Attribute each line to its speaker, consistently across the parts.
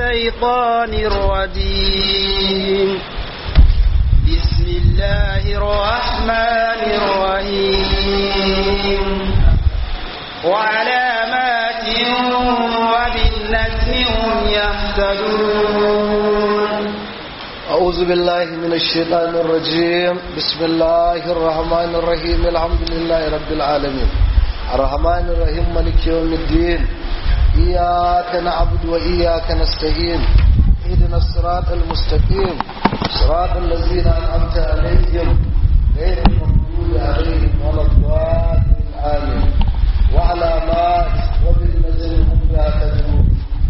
Speaker 1: الشيطان الرجيم بسم الله الرحمن الرحيم وعلامات وبالنجم هم يهتدون
Speaker 2: أعوذ بالله من الشيطان الرجيم بسم الله الرحمن الرحيم الحمد لله رب العالمين الرحمن الرحيم مالك يوم الدين إياك نعبد وإياك نستعين اهدنا الصراط المستقيم صراط الذين أنعمت عليهم غير المغضوب عليهم ولا الضالين آمين وعلامات وبالنجم هم يهتدون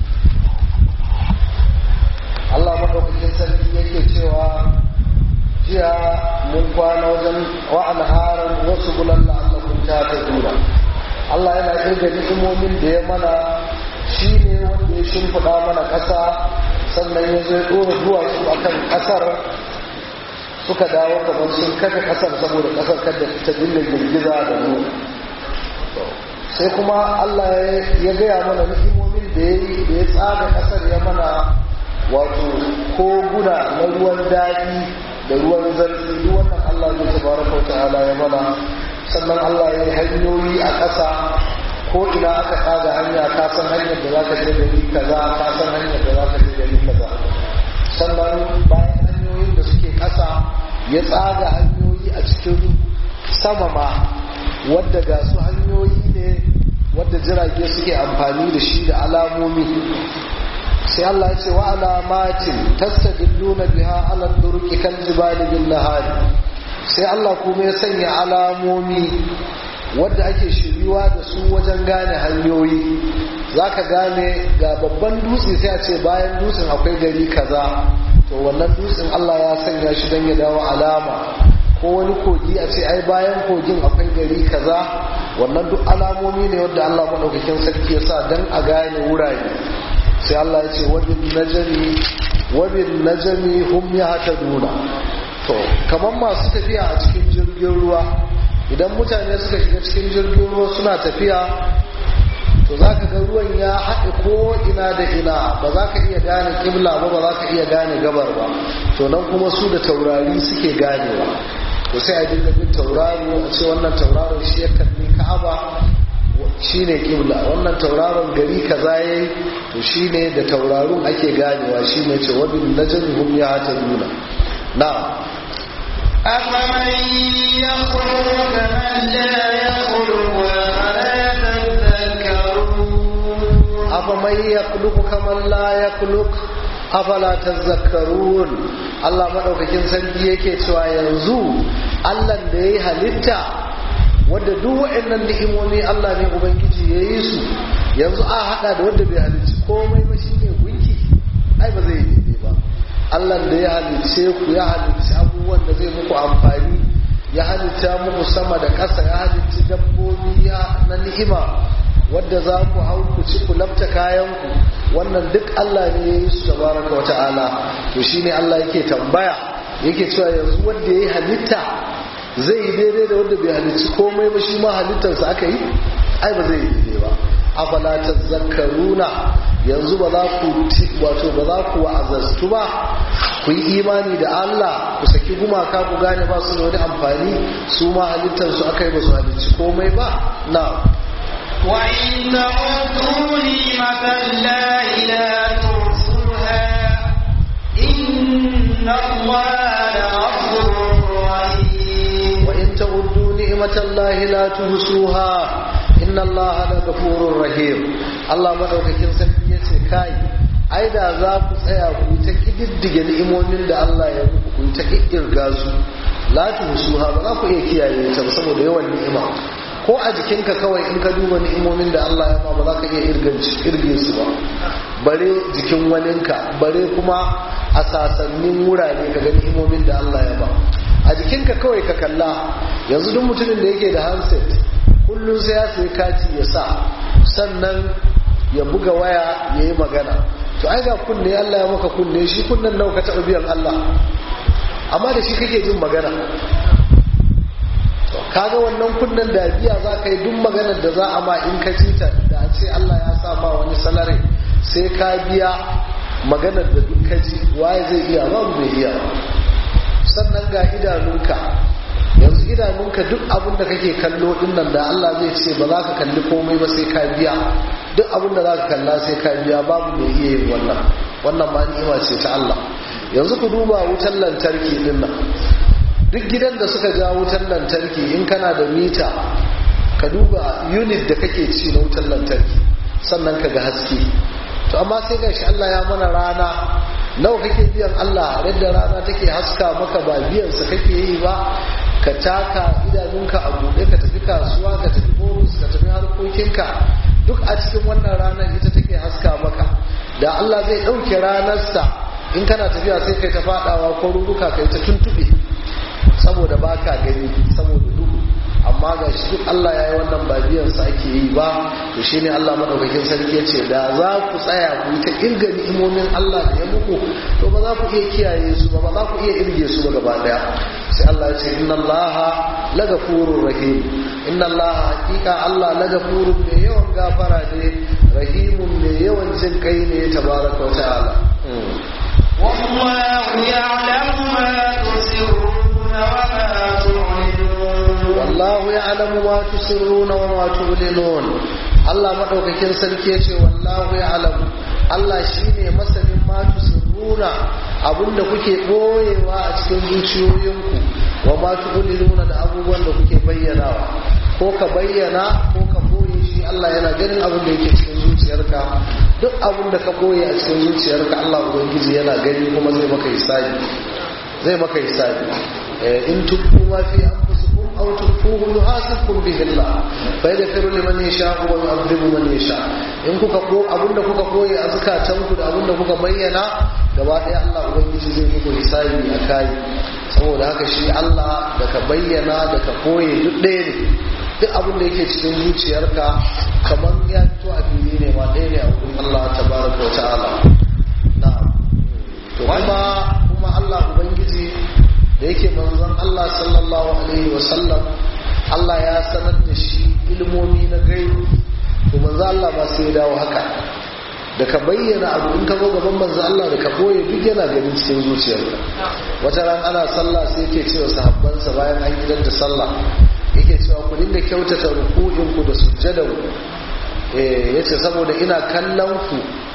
Speaker 2: Allah maɗaukakin sarki yake cewa jiya mun kwana wajen wa'an haran wasu bulan la'allakun ta ta dura Allah yana kirga ni'imomin da ya mana shi ne wanda ya shimfiɗa mana ƙasa sannan ya zo ya ɗora duwatsu a kan ƙasar suka dawo kamar sun kafa ƙasar saboda ƙasar kada ta dinga girgiza da mu sai kuma Allah ya gaya mana ni'imomin da ya yi da ya tsaga ƙasar ya mana wato koguna na ruwan daɗi da ruwan zarfi duk wannan Allah ne tabaraka wa ta'ala ya mana sannan Allah ya yi hanyoyi a ƙasa ko ina aka tsaga hanya ka san hanyar da za ka je gari kaza ka san hanyar da za ka je gari kaza sannan bayan hanyoyin da suke ƙasa ya tsaga hanyoyi a cikin sama ma wadda ga su hanyoyi ne wadda jirage suke amfani da shi da alamomi sai Allah ya ce wa alamatin tastadilluna biha ala turuqi kal jibali bin nahari sai Allah kuma ya sanya alamomi wadda ake shiriwa da su wajen gane hanyoyi zaka gane ga babban dutse sai a ce bayan dutsen akwai gari kaza to wannan dutsen Allah ya sanya shi don ya dawo alama ko wani kogi a ce ai bayan kogin akwai gari kaza wannan duk alamomi ne wadda Allah madaukakin sarki ya sa don a gane wurare sai Allah ya ce wabin najami wabin najami hum yahtaduna to kaman masu tafiya a cikin jirgin ruwa idan mutane suka shiga cikin jirgin ruwa suna tafiya to zaka ga ruwan ya haɗe ko ina da ina ba za ka iya gane kibla ba ba za ka iya gane gabar ba to nan kuma su da taurari suke ganewa to sai a dinga bin tauraro a ce wannan tauraron shi ya kalli ka'aba shine kibla wannan tauraron gari kaza yayi to shine da tauraron ake ganewa shine ce wabin najmi hum yahtaduna na
Speaker 1: أفمن يخلق كمن لا يخلق أفلا تذكرون
Speaker 2: أفمن يخلق كمن لا يخلق afala tazakkarun Allah madaukakin sarki yake cewa yanzu Allah da yayi halitta wadda duk waɗannan ni'imomi Allah ne ubangiji ya yi su yanzu a hada da wanda bai halicci komai ba shine gunki ai ba zai yi daidai ba Allah da ya halicce ku ya halicci abubuwan da zai muku amfani ya halitta muku sama da ƙasa ya halicci dabbobi ya na ni'ima wadda za ku hau ku ci ku lafta kayanku wannan duk Allah ne ya yi su tabaraka wa ta'ala to shine Allah yake tambaya yake cewa yanzu wanda ya yi halitta zai yi daidai da wanda bai halicci komai ba shi ma halittarsa aka yi ai ba zai yi daidai ba afala tazakkaruna yanzu ba za ku wato ba za ku wa'azartu ba ku yi imani da Allah ku saki gumaka ku gane ba su da wani amfani su ma halittarsu aka yi ba su halicci komai ba na
Speaker 1: وإن تعدوا نعمة الله لا تحصوها إن الله لغفور رحيم
Speaker 2: وإن تعدوا نعمة الله لا تحصوها إن الله لغفور رحيم الله madaukakin sarki yace kai ai da za ku tsaya ku ta kididdige ni'imomin da Allah ya muku ku ta kirga su la tuhsuha ba za ku iya kiyaye ta ba saboda yawan ni'ima ko a jikinka kawai in ka duba ni'imomin da Allah ya ma ba za ka iya irge su ba bare jikin waninka bare kuma a sasannin wurare ka ga ni'imomin da Allah ya ba a jikinka kawai ka kalla yanzu duk mutumin da yake da handset kullum sai ya sayi kati ya sa sannan ya buga waya ya yi magana to ai ga kunne Allah ya maka kunne shi kunnen nawa ka taɓa biyan Allah amma da shi kake jin magana kaga wannan kunnen da biya za ka yi duk maganar da za a ma in ka ci ta da a ce Allah ya sa ma wani salari sai ka biya maganar da duk kaji waye zai iya babu bai iya sannan ga idanunka yanzu idanunka duk abin da kake kallo din nan da Allah zai ce ba za ka kalli komai ba sai ka biya duk abin da za ka kalla sai ka biya babu mai iya yin wannan wannan ma ni'ima ce ta Allah yanzu ku duba wutar lantarki din nan duk gidan da suka ja wutar lantarki in kana da mita ka duba unit da kake ci na wutar lantarki sannan ka ga haske to amma sai gashi Allah ya mana rana nawa kake biyan Allah yadda rana take haska maka ba biyan sa kake yi ba ka taka idanunka a buɗe ka tafi kasuwa ka tafi bonus ka tafi harkokinka duk a cikin wannan ranar ita take haska maka da Allah zai ɗauke ranarsa in kana tafiya sai kai ta faɗawa ko ruruka kai ta tuntuɓe saboda baka gani saboda duhu amma ga shi duk Allah ya yi wannan ba biyansa ake yi ba to shi ne Allah maɗaukakin sarki ya ce da za ku tsaya ku yi ta irga ni'imomin Allah da ya muku to ba za ku iya kiyaye su ba ba za ku iya irge su ba gaba ɗaya sai Allah ya ce inna Allah la gafurur rahim inna Allah hakika Allah la gafurun mai yawan gafara ne rahimun mai yawan jin kai ne tabaraka wa ta'ala
Speaker 1: والله يعلم ما تسرون وما تعلنون
Speaker 2: wallahu ya'lamu ma tusirruna wa ma tu'linun Allah madaukakin sarki yace wallahu ya'lamu Allah shine masanin ma tusirruna abinda kuke boyewa a cikin zuciyoyinku wa ma tu'linuna da abubuwan da kuke bayyanawa ko ka bayyana ko ka boye shi Allah yana ganin abin da yake cikin zuciyarka duk abin da ka boye a cikin zuciyarka Allah ubangiji yana gani kuma zai maka hisabi zai maka hisabi in tubbu ma fi anfusikum aw tukhfuhu yuhasibkum bihi Allah fa yaghfiru liman yasha wa yu'adhibu man yasha in kuka ko abinda kuka koyi a zakatanku da abinda kuka bayyana gaba ɗaya Allah ubangiji zai muku hisabi a kai saboda haka shi Allah da ka bayyana da ka koye duk ɗaya ne duk abin da yake cikin zuciyarka kamar ya fito a fili ne ma ɗaya ne a wurin Allah tabaraka wa ta'ala na'am to kuma kuma Allah ubangiji da yake manzon Allah sallallahu alaihi wasallam Allah ya sanar da shi ilmomi na gaibu to manzon Allah ba sai ya dawo haka da ka bayyana abu in ka zo gaban manzon Allah da ka boye duk yana ganin cikin zuciyarka wata ran ana sallah sai yake cewa sahabbansa bayan an gidan da sallah yake cewa ku dinga kyautata ruku'in ku da sujjadan ku eh yace saboda ina kallon ku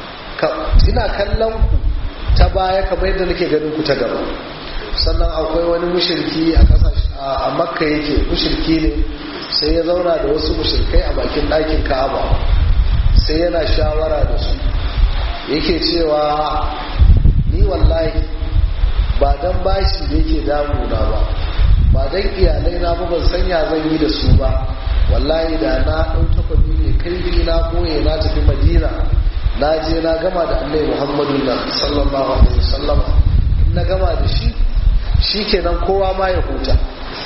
Speaker 2: ina kallon ku ta baya kamar yadda nake ganin ku ta gaba sannan akwai wani mushirki a kasashe a makka yake mushirki ne sai ya zauna da wasu mushirkai a bakin ɗakin ka'aba sai yana shawara da su yake cewa ni wallahi ba dan bashi da yake damuna ba ba dan iyalai na ba ban sanya zan yi da su ba wallahi da na ɗau takwabi ne kaifi na koye na tafi madina na je na gama da annai muhammadu na sallallahu alaihi wasallam na gama da shi shi kenan kowa ma ya huta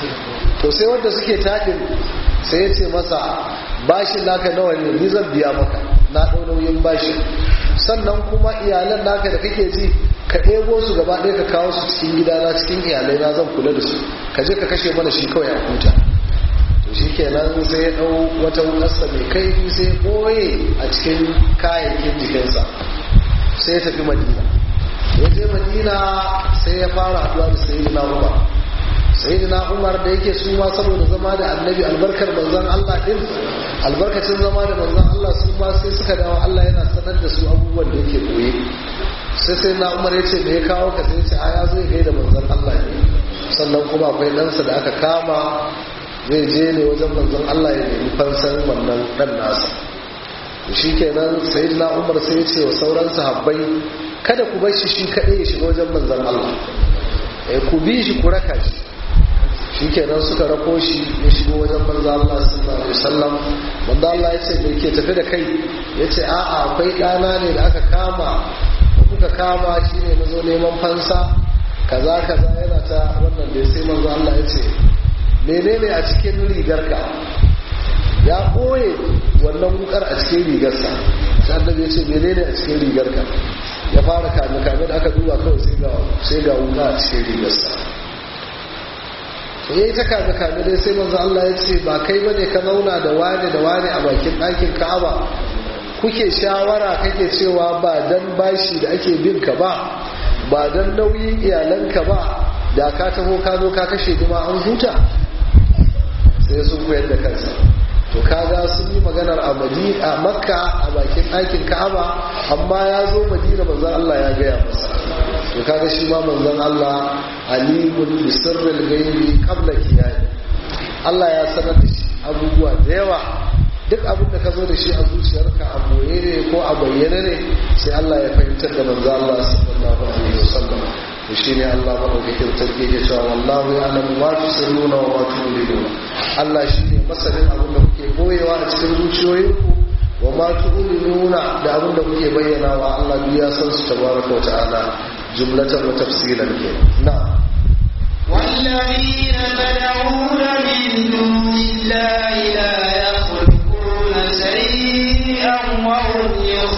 Speaker 2: to sai wanda suke taɗin sai ya ce masa bashin naka nawa ne ni zan biya maka na ɗau nauyin bashin sannan kuma iyalan naka da kake ji ka ɗebo su gaba ɗaya ka kawo su cikin gidana cikin iyalai na zan kula da su ka je ka kashe mana shi kawai a huta to shi kenan sai ya ɗau wata wukarsa mai kaifi sai ya ɓoye a cikin kayayyakin jikinsa sai ya tafi madina ya je madina sai ya fara haduwa da sayyidina umar sayyidina umar da yake su ma saboda zama da annabi albarkar manzon Allah din albarkacin zama da manzon Allah su ma sai suka dawo Allah yana sanar da su abubuwan da yake koye sai sai na umar ya ce da ya kawo ka sai ce a ya zo ya gaida manzon Allah ne sannan kuma akwai ɗansa da aka kama zai je ne wajen manzon Allah ya nemi fansan wannan ɗan nasa shi kenan sayyidina umar sai ya ce wa sauran sahabbai kada ku bar shi shi kaɗai ya shiga wajen manzan Allah eh ku bi shi ku raka shi shikenan suka rako shi ya shigo wajen manzan Allah sallallahu alaihi wasallam manzan Allah ya ce me ke tafi da kai ya ce a'a akwai ɗana ne da aka kama da kuka kama shi ne na zo neman fansa kaza kaza yana ta wannan da sai manzan Allah ya ce menene a cikin rigarka ya ɓoye wannan wukar a cikin rigarsa sai annabi ya ce menene a cikin rigarka ya fara kame kame da aka duba kawai sai ga sai ga wuka a cikin rigarsa to yayi ta kame kame dai sai manzo Allah ya ce ba kai bane ka zauna da wani da wani a bakin ɗakin Ka'aba kuke shawara kake cewa ba dan bashi da ake bin ka ba ba dan nauyin iyalanka ba da ka taho ka zo ka kashe ma an huta sai sun koyar da kansa to kaga sun yi maganar a a makka a bakin ɗakin ka'aba amma ya zo madina manzon Allah ya gaya masa to kaga shi ma manzon Allah alimun bi sirril ghaibi qabla kiyami Allah ya sanar da shi abubuwa da yawa duk abin da ka zo da shi a zuciyarka a boye ne ko a bayyane ne sai Allah ya fahimtar da manzo Allah sallallahu alaihi wasallam to shine Allah madaukakin sarki ya cewa wallahu ya'lamu ma tusirruna wa ma tu'linuna Allah shine masanin abin da kuke boyewa a cikin zuciyoyinku wa ma tu'linuna da abin da kuke bayyana wa Allah duk ya san su tabaraka wa ta'ala jumlatan wa tafsilan ke na'am
Speaker 1: والذين تدعون من دون الله لا يخلقون شيئا وهم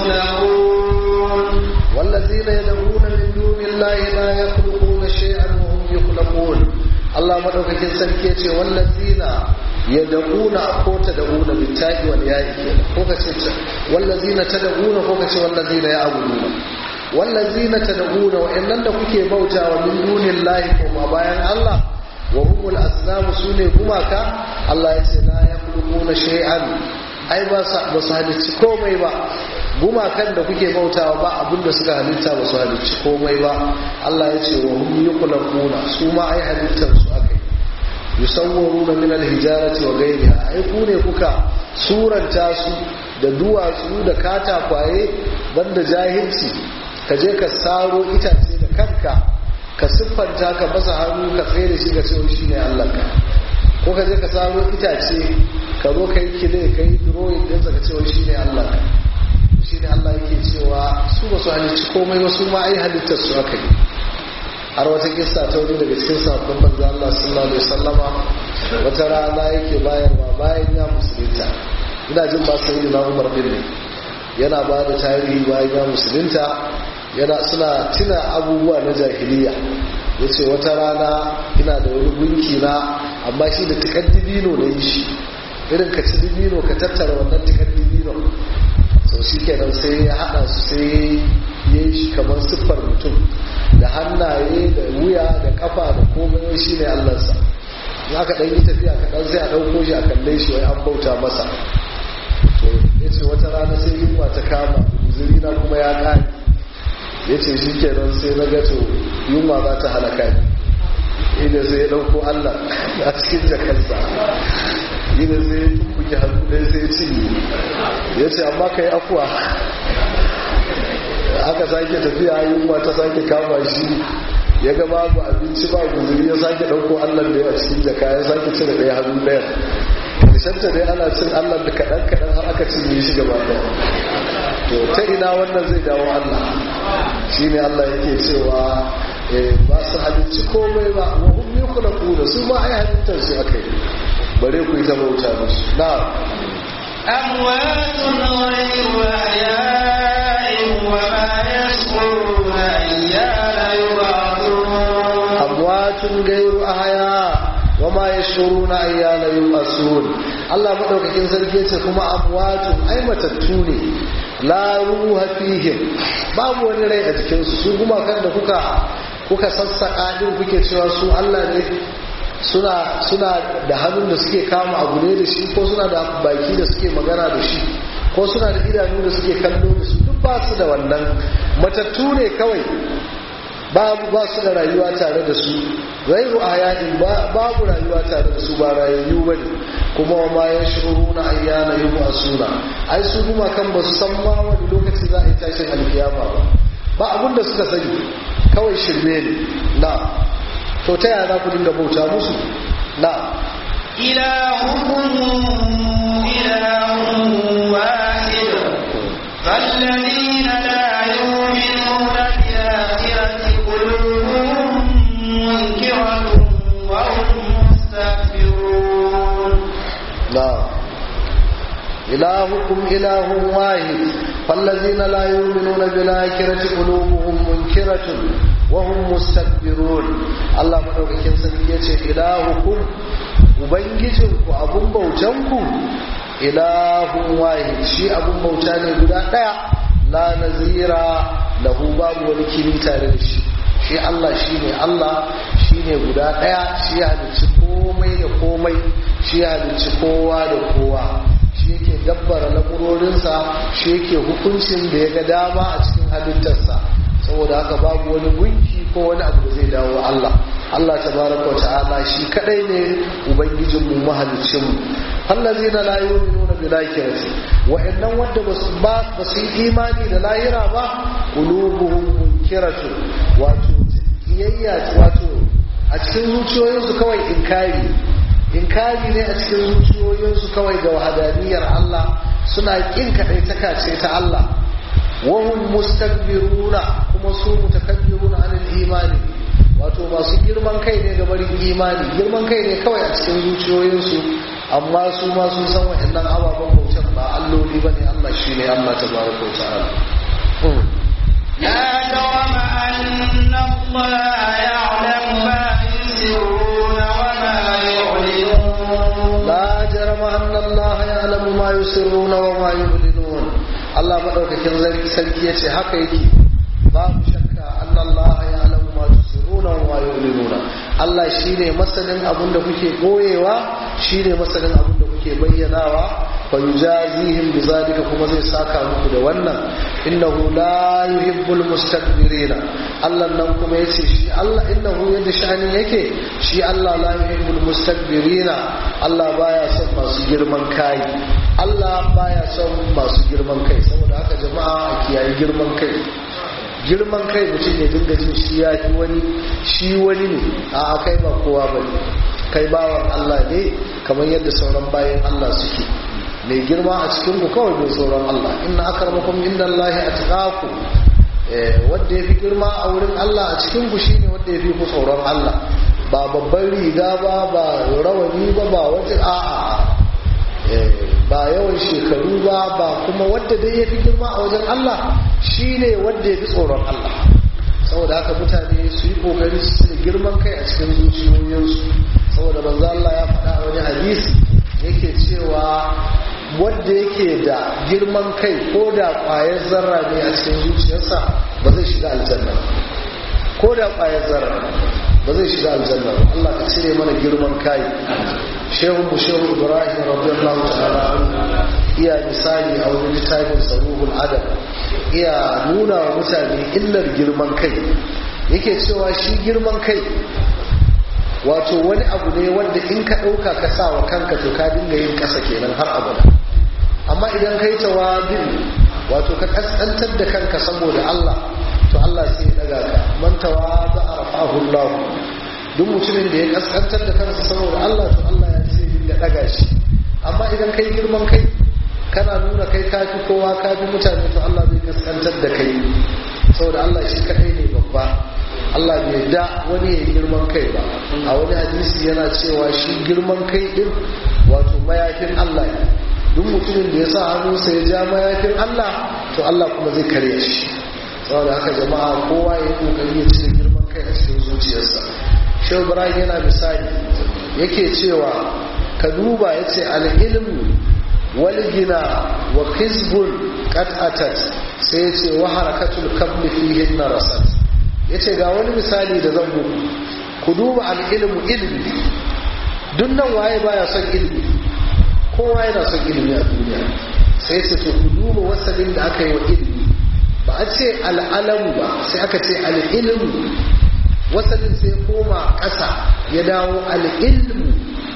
Speaker 1: يخلقون
Speaker 2: والذين يدعون من دون الله لا يخلقون شيئا وهم يخلقون الله مدوكاkin sarki yace wallazina yad'una ko tad'una bitta'i wal ya'i ko kace wallazina tad'una ko kace wallazina ya'buduna wallazina tad'una wa innan da kuke bautawa min dunillahi ko ma bayan Allah wa humul asnam sune gumaka Allah yace la yakhluquna shay'an ai ba su halicci komai ba gumakan da kuke bautawa ba abinda suka halitta ba su halicci komai ba Allah ya ce wa hum yuqlaquna su ma ai halittar su akai yusawwaruna min alhijarati wa ghayriha ai ku ne kuka suranta su da duwatsu da katakwaye banda jahilci ka je ka saro itace da kanka ka siffanta ka masa hannu ka tsaye da shi ka ce shi ne Allah ka ko ka je ka saro itace ka zo ka yi kile ka yi drawing ɗinsa ka ce shi ne Allah ka shi ne Allah yake cewa su ba su halicci komai ba su ma ai halittar su aka yi har wata kissa ta wani daga cikin sabbin manzo Allah sallallahu alaihi wasallama wata rana yake bayarwa bayan ya musulunta ina jin ba sai na Umar bin ne yana ba da tarihi bayan ya musulunta yana suna tuna abubuwa na jahiliya yace wata rana ina da wani gunki na amma shi da tikaddibino na yi shi irin ka ci dibino ka tattara wannan tikaddibino sau shi kenan sai ya haɗa su sai ya yi shi kamar siffar mutum da hannaye da wuya da kafa da komai shi ne allansa in aka ɗan yi tafiya kaɗan sai a ɗauko shi a kalle shi wai an bauta masa to ya ce wata rana sai yunwa ta kama zuri na kuma ya ƙare ya ce shi kenan sai na gato yunwa za ta halaka ni ina sai ya ɗauko allah a cikin jakarsa ina sai ya tumbuke hannu ɗaya sai ya cinye ya ce amma ka yi afuwa aka sake tafiya yunwa ta sake kama shi ya ga babu abinci ba guzuri ya sake ɗauko allah da a cikin jaka ya sake cire ɗaya hannu ɗaya ta dai ana cin allah da kaɗan kaɗan har aka cinye shi gaba ɗaya to ta ina wannan zai dawo allah shi ne allah yake cewa ba su halicci komai ba wa hum yukhlaquna su ma ai halittar su akai bare ku yi ta bauta musu na'am
Speaker 1: أموات غير أحياء وما يشعرون أيان يبعثون
Speaker 2: amwatun gairu ahaya wa ma yashuruna ayyana yub'asun Allah madaukakin sarki yace kuma amwatun ai matattu ne la ruha fihim babu wani rai a cikin su su kuma kan da kuka kuka sassaka din kuke cewa su Allah ne suna suna da hannun da suke kama abu ne da shi ko suna da baki da suke magana da shi ko suna da idanu da suke kallo da su duk ba su da wannan matattu ne kawai babu ba su da rayuwa tare da su gairu ayatin babu rayuwa tare da su ba rayayyu ba ne kuma wa ma ya shuru na ayyana yi ba suna ai su kuma kan ba su san ma wani lokaci za a yi tashin alkiyama ba ba abin da suka sani kawai shirme ne na to ta yaya za ku dinga bauta musu na
Speaker 1: إلهكم إله واحد فالذين لا يؤمنون بالآخرة قلوبهم منكرة وهم مستكبرون
Speaker 2: na ilahukum ilahun wahid fallazina la yu'minuna bil akhirati qulubuhum munkiratun wa hum mustakbirun Allah madaukakin sarki yace ilahukum ubangijinku abun bautanku ilahun wahid shi abun bauta ne guda daya la nazira lahu babu wani kini tare da shi shi Allah shi ne Allah shi ne guda daya shi ya halicci komai da komai shi ya halicci kowa da kowa shi yake dabbara lamurorinsa shi yake hukuncin da ya ga dama a cikin halittarsa saboda haka babu wani gunki ko wani abu da zai dawo Allah Allah tabaraka wa ta'ala shi kadai ne ubangijin mu mahalicin mu allazina la yu'minuna bil akhirati wa innan wanda basu ba basu yi imani da lahira ba qulubuhum munkiratu wato kiyayya wato a cikin zuciyoyinsu kawai inkari inkari ne a cikin zuciyoyinsu kawai ga wahadaniyar Allah suna kin kadai ce ta Allah wahum mustakbiruna kuma su mutakabbiruna anil imani wato masu girman kai ne ga barin imani girman kai ne kawai a cikin zuciyoyinsu amma su ma sun san wa'annan ababen bautan ba alloli ba ne Allah shi ne Allah ta baraka wa ta'ala
Speaker 1: لا جرم أن الله يعلم ما يسرون وما يعلنون
Speaker 2: لا جرم أن الله يعلم ما يسرون وما يعلنون Allah madaukakin sarki yace haka yake babu shakka Allah ya alamu ma tusirruna wa yu'linuna Allah shine masanin abin da kuke koyewa shine masanin abin da kuke bayyanawa fa yujazihim bizalika kuma zai saka muku da wannan innahu la yuhibbul mustakbirina Allah nan kuma yace shi Allah innahu yadda sha'ani yake shi Allah la yuhibbul mustakbirina Allah baya son masu girman kai Allah baya son masu girman kai saboda haka jama'a a kiyaye girman kai girman kai mutum ya dinga jin shi ya fi wani shi wani ne a kai ba kowa ba ne kai bawan Allah ne kamar yadda sauran bayan Allah suke mai girma a cikin ku kawai mai sauran Allah inna akramakum inda Allah a tuƙaku wanda ya fi girma a wurin Allah a cikin ku shine wanda ya fi ku tsoron Allah ba babban riga ba ba rawani ba ba wata a'a ba yawan shekaru ba ba kuma wadda dai ya fi girma a wajen Allah shi ne wadda ya fi tsoron Allah saboda haka mutane su yi kokari su da girman kai a cikin zuciyoyinsu saboda manzo Allah ya faɗa a wani hadisi yake cewa wadda yake da girman kai ko da ƙwayar zarra ne a cikin zuciyarsa ba zai shiga aljanna ko da ƙwayar zarra ba zai shiga aljanna ba Allah ka cire mana girman kai shehu mu shehu ibrahim radiyallahu ta'ala iya misali a wani littafin saruhul adab iya nuna wa mutane illar girman kai yake cewa shi girman kai wato wani abu ne wanda in ka ɗauka ka sa wa kanka to ka dinga yin ƙasa kenan har abada amma idan kai tawadin wato ka kaskantar da kanka saboda Allah to Allah sai ya daga ka man tawada arafahu Allah duk mutumin da ya kaskantar da kansa saboda Allah to Allah ya sai ya daga shi amma idan kai girman kai kana nuna kai kafi kowa kafi mutane to Allah zai kaskantar da kai saboda Allah shi kadai ne babba Allah bai da wani ya girman kai ba a wani hadisi yana cewa shi girman kai din wato mayafin Allah ne duk mutumin da ya sa hannunsa ya ja mayafin Allah to Allah kuma zai karya shi saboda haka jama'a kowa ya yi kokari ya cire girman kai a cikin zuciyarsa shehu ibrahim yana misali yake cewa ka duba ya ce al'ilmu wal gina wa hizbun qad atat sai ya ce wa harakatul kabli fihin na rasat ya ce ga wani misali da zan muku ku duba al'ilmu ilmi duk nan waye baya son ilmi kowa yana son ilimi a duniya sai ce to ku duba wasalin da aka yi wa ilimi ba a ce al'alamu ba sai aka ce al'ilmu wasalin sai koma ƙasa ya dawo al'ilmu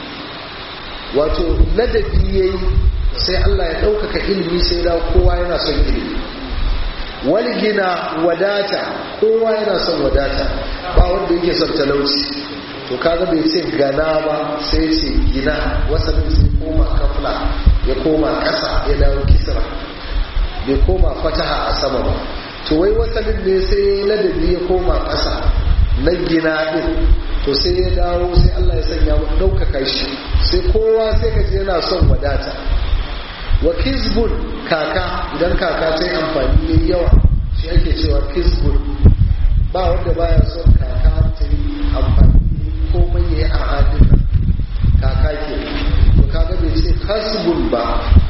Speaker 2: wato ladabi ya yi sai Allah ya ɗaukaka ilimi sai dawo kowa yana son ilimi walgina wadata kowa yana son wadata ba wanda yake son talauci to kaga bai ce gana ba sai ce gina wasannin sai koma kafla ya koma ƙasa ya dawo kisra bai koma fataha a sama ba to wai wasannin ne sai ladabi ya koma ƙasa na gina ɗin to sai ya dawo sai Allah ya sanya mu ɗaukaka shi sai kowa sai ka je yana son wadata wa kizbun kaka idan kaka ta yi amfani yayi yawa shi ake cewa kizbun ba wanda baya son kaka ta yi amfani komai ya yi a hadin kaka ke to kaga bai ce kasbun ba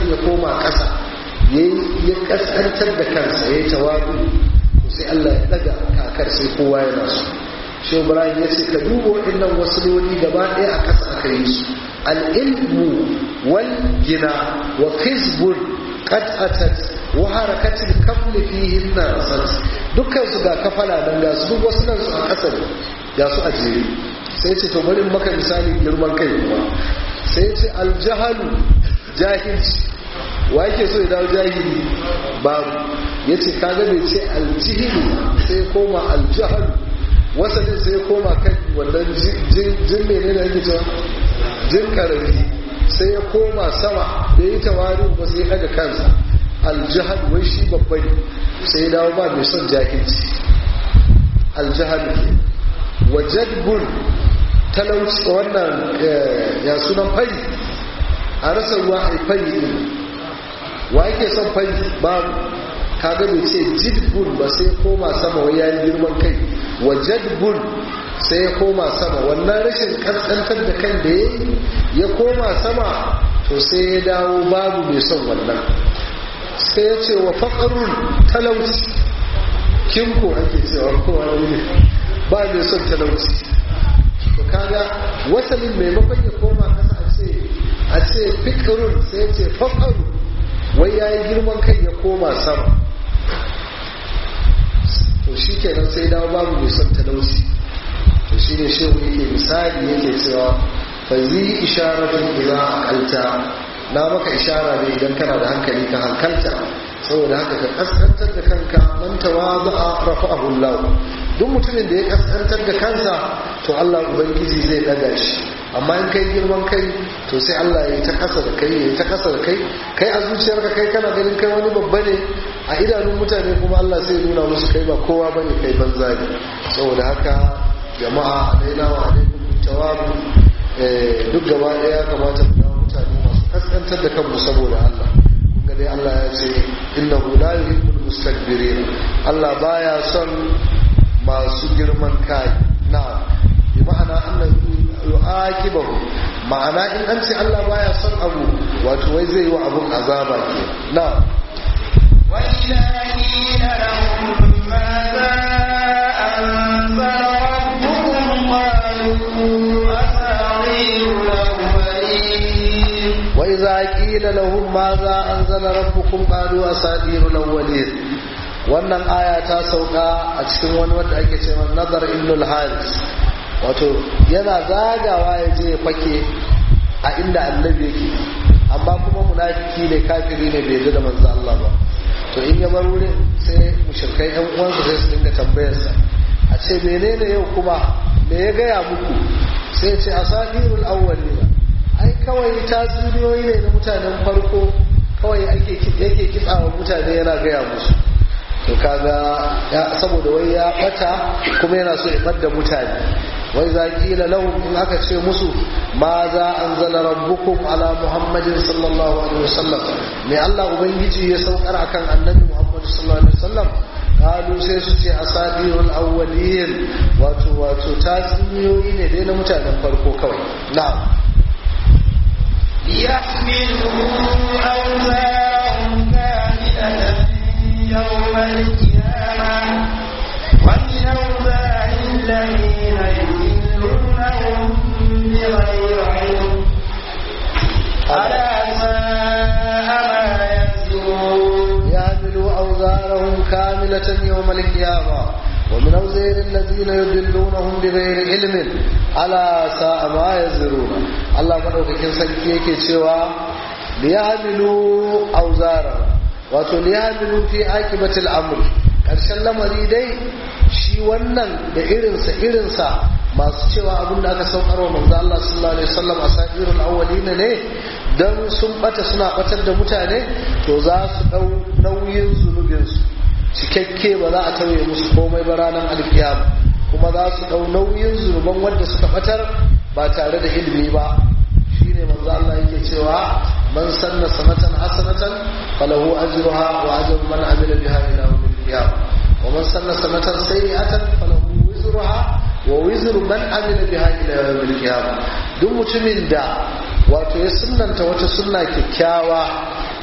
Speaker 2: ya koma ƙasa ya ƙasƙantar da kansa ya yi tawabu sai Allah ya daga kakar sai kowa yana so shi Ibrahim ya ce ka duba waɗannan wasuloli gaba ɗaya a ƙasa aka yi su al-ilmu wal gina wa khizbun qad atat wa harakatil kafli fihin nasat dukkan su ga kafala dan ga su duk wasu nan su a ƙasa ne ga su a jere sai ce to bari maka misali girman kai kuma sai ce aljahalu jahilci wa yake so ya dawo jahili babu ya ce kaga bai ce aljihilu sai koma aljahalu wasanin sai koma kan wannan jin mene da yake cewa jin karami sai ya koma sama da yi tawari ba sai daga kansa aljahal wai shi babba ne sai ya dawo ba mai son jahilci aljahal ke wajadbun talauci wannan ya sunan fari a rasa ruwa a fari ne wa yake son fari babu kaga bai ce jidbun ba sai koma sama wai yayin girman kai wa jadbun sai ya koma sama wannan rashin kaskantar da kan da yayi ya koma sama to sai ya dawo babu mai son wannan sai ya ce wa faqarun talauci kinko ake cewa kowa ne ba mai son talauci to kaga wasalin maimakon ya koma kasa a ce a ce fikrun sai ya ce faqaru wai yayi girman kai ya koma sama to shi kenan sai dawo babu mai son talauci to shi ne shehu yake misali yake cewa fa zi isharatun idza aqalta na maka ishara ne idan kana da hankali ka hankalta saboda haka ka kaskantar da kanka man tawadu'a rafa'ahu Allah duk mutumin da ya kaskantar da kansa to Allah ubangiji zai daga shi amma in kai girman kai to sai Allah ya yi ta kasa da kai ya yi ta kasa da kai kai a zuciyarka kai kana ganin kai wani babba ne a idanun mutane kuma Allah sai nuna musu kai ba kowa bane kai banza ne saboda haka jama'a alaina wa alaikum tawabu duk gaba daya kamata mu ga mutane masu kaskantar da kanmu saboda Allah kun ga dai Allah ya ce innahu la yuhibbul mustakbirin Allah baya son masu girman kai na bi ma'ana annahu yu'aqibahu ma'ana in an ce Allah baya son abu wato wai zai yi wa abun azaba ke na
Speaker 1: وإذا قيل لهم ماذا أنزل ربكم قالوا أساطير الأولين
Speaker 2: وإذا قيل لهم ماذا أنزل ربكم قالوا أساطير الأولين wannan aya ta sauka a cikin wani wanda ake cewa nazar ibnul haris wato yana zagawa ya je fake a inda annabi yake amma kuma munafiki ne kafiri ne bai yarda da manzo Allah ba to in ya bar wurin sai mushrikai yan uwansa sai su dinga tambayarsa a ce menene yau kuma me ya gaya muku sai ce asadirul awwalina ai kawai tatsuniyoyi ne na mutanen farko kawai ake yake kitsawa mutane yana gaya musu to kaga saboda wai ya bata kuma yana so ya bar mutane wai za kila lahum in aka ce musu ma za an zala rabbukum ala muhammadin sallallahu alaihi wasallam me Allah ubangiji ya saukar akan annabi muhammad sallallahu alaihi wasallam kalu sai su ce asadirul awwalin wato wato tatsuniyoyi ne dai na mutanen farko kawai na'am
Speaker 1: ليحملوا أوزارهم كاملة يوم القيامة ومن أوزار الذين يضلونهم بغير علم ألا ساء ما يزرون
Speaker 2: يحملوا أوزارهم كاملة يوم القيامة ومن أوزار الذين يضلونهم بغير علم ألا ساء ما يزرون الله مدوكين سنكي yake cewa liyahmilu awzarahum wato liyahmilu fi akibatil amr karshen lamari dai shi wannan da irinsa irinsa masu cewa abin da aka saukar wa manzo Allah sallallahu alaihi wasallam asadirul awwalina ne dan sun bata suna batar da mutane to za su dau nauyin zunubin su cikakke ba za a tauye musu komai ba ranar alkiyama kuma za su dau nauyin zunuban wanda suka batar ba tare da ilimi ba shine manzo Allah yake cewa man sanna sanatan hasanatan falahu ajruha wa ajru man amila biha ila yawmil qiyamah wa man sanna sanatan sayyi'atan falahu wizruha wa wizru man amila biha ila yawmil qiyamah duk mutumin da wato ya sunnanta wata sunna kyakkyawa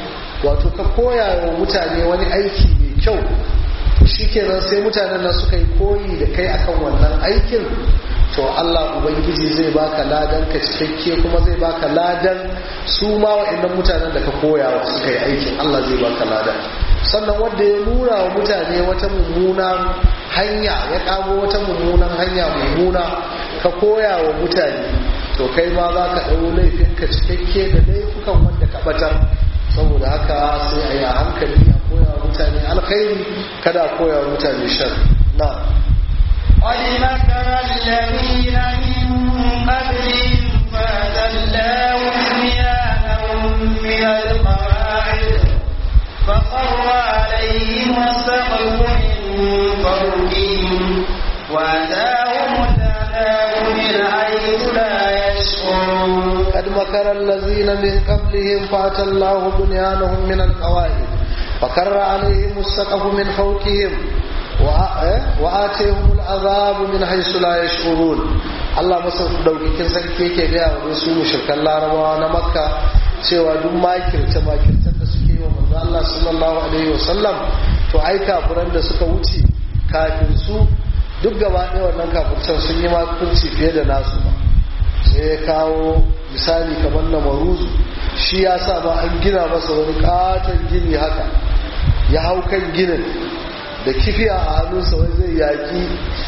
Speaker 2: wato ka koya wa mutane wani aiki mai kyau shikenan sai mutanen nan suka yi koyi da kai akan wannan aikin to Allah ubangiji zai baka ladan ka cikakke kuma zai baka ladan su ma wa'annan mutanen da ka koya wa suka yi aikin Allah zai baka ladan sannan wanda ya nuna wa mutane wata mummunan hanya ya kago wata mummunan hanya mummuna ka koya wa mutane to kai ma za ka ɗau laifinka cikakke da laifukan wanda ka batar saboda haka sai a yi a hankali a koya wa mutane alkhairi kada a koya wa mutane shar na
Speaker 1: قد مكر الذين من قبلهم فأذلاه بنيانهم من القواعد فخر عليهم السقف من فوقهم وأتاهم العذاب من حيث لا يشعرون
Speaker 2: قد مكر الذين من قبلهم فأتى الله بنيانهم من القواعد فكر عليهم السقف من فوقهم وآتيهم العذاب من حيث لا يشعرون Allah masa daukakin sarki yake gaya wa wasu mushrikan larabawa na makka cewa duk makirce makircen da suke yi wa manzo Allah sallallahu alaihi wasallam to ai kafiran da suka wuce kafin su duk gaba ɗaya wannan kafircen sun yi makirci fiye da nasu ba sai ya kawo misali kamar na maruzu shi ya sa ma an gina masa wani katon gini haka ya hau kan ginin da kifiya a hannunsa wai zai yaki